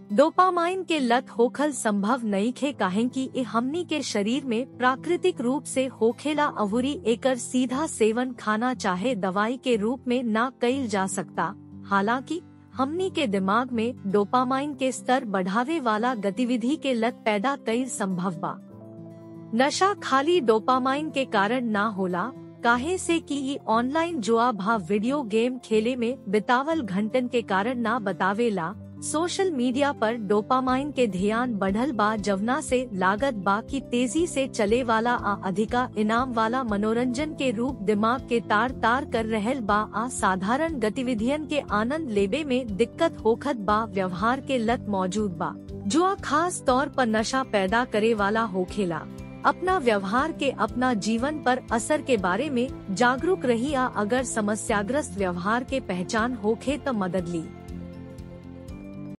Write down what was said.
dopamine के लत होखल संभव नहीं खे काहे कि ए हमनी के शरीर में प्राकृतिक रूप से होखेला अहुरी एकर सीधा सेवन खाना चाहे दवाई के रूप में ना कईल जा सकता हालांकि हमनी के दिमाग में डोपामाइन के स्तर बढ़ावे वाला गतिविधि के लत पैदा कईल संभव बा नशा खाली डोपामाइन के कारण ना होला काहे से कि ई ऑनलाइन जुआ भाव वीडियो गेम खेले में बितावल घंटन के कारण ना बतावेला सोशल मीडिया पर डोपामाइन के ध्यान बढ़ल बा जवना से लागत बा की तेजी से चले वाला आ अधिका इनाम वाला मनोरंजन के रूप दिमाग के तार तार कर रहल बा आ साधारण गतिविधियन के आनंद लेबे में दिक्कत होखत बा व्यवहार के लत मौजूद बा जुआ खास तौर पर नशा पैदा करे वाला होखेला अपना व्यवहार के अपना जीवन पर असर के बारे में जागरूक रही आ अगर समस्याग्रस्त व्यवहार के पहचान होखे तो मदद ली